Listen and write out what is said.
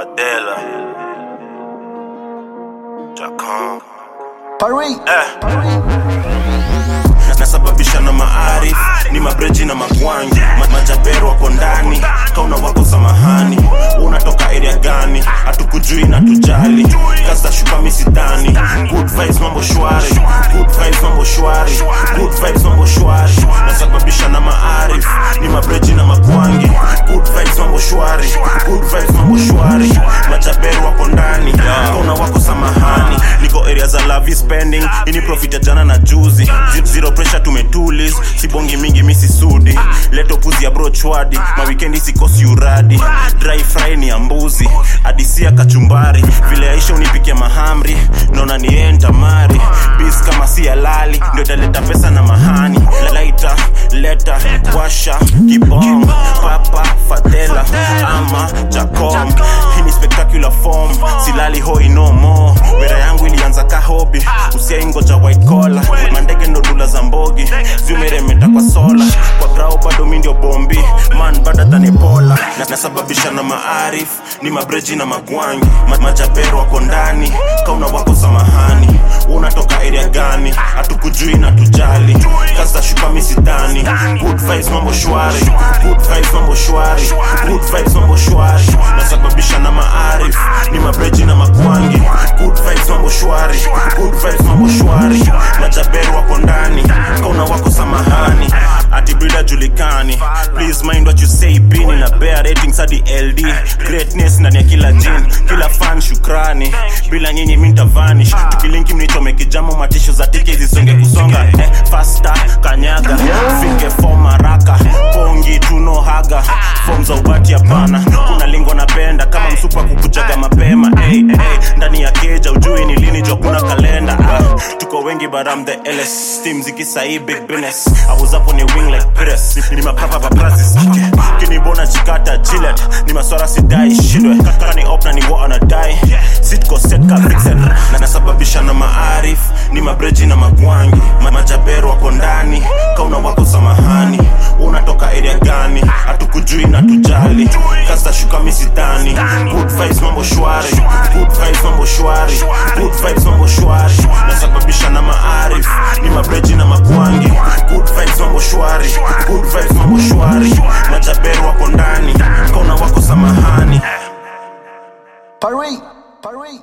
Fadela. Jacon. Paris. nasababisha na maarif ni mabreji na magwangi Ma- majapero wako ndani kauna wako samahani unatoka area gani hatukujui na tujali kasa shuka misidani good vibes mambo shwari good vibes mambo shwari good vibes mambo shwari nasababisha na maarif ni mabreji na magwangi good vibes mambo shwari good vibes mambo shwari majapero wako ndani kauna wako samahani niko area za lavi spending ini profit ya jana na juzi Z- zero pressure tumetulis sibongi mingi misi sudi leto puzi ya bro chwadi mawikendi sikosi uradi dry fry ni ya mbuzi adisia kachumbari vile aisha unipikia mahamri naona ni yeye ntamari bis kama si halali ndio italeta pesa na mahani laita leta washa kibong papa fadela ama jacom hii ni spectacular form silali hoi no more wera yangu ilianza ka hobi usiaingoja white collar mandege ndo dula za mbogi ziumeremeta kwa sola kwa grau bado mi ndio bombi man bada than ebola na nasababisha na maarif ni mabreji na magwangi Ma majapero wako ndani kauna wako samahani unatoka area gani hatukujui na tujali kasa shuka misidani good vibes mambo shwari good vibes mambo shwari good vibes mambo shwari nasababisha na maarif ni mabreji na magwangi good vibes mambo shwari good vibes mambo shwari majaberu wako ndani kauna wako samahani ati brida julikani please mind what you say bini na bear ratings hadi ld greatness ndani ya kila jin kila fan shukrani bila nyinyi mi ntavanish tukilinki mnichome kijamo matisho za tike zisonge kusonga eh, fasta kanyaga fike fom haraka pongi tuno haga fom za ubati hapana kuna lingo napenda kama msupa kukujaga mapema hey, hey, ndani ya keja ujui ni lini jua kuna kalenda ah, tuko wengi but I'm the LS team zikisai big business I was up on a wing like Pires ni mapapa paparazzi kinibona chikata jilet ni maswara sidai shidwe kani op na ni wa anadai sitko set ka vixen na nasababisha na maarif ni mabreji na magwangi Ma- majabero wako ndani kauna wako samahani unatoka area gani hatukujui na tujali kasa shuka misidani good vibes mambo shwari good vibes mambo shwari good vibes mambo shwari nasababisha na maarif ni mabreji na magwangi good vibes mambo shwari good vibes mambo shwari majabero wako ndani kauna wako samahani Paris. Paris.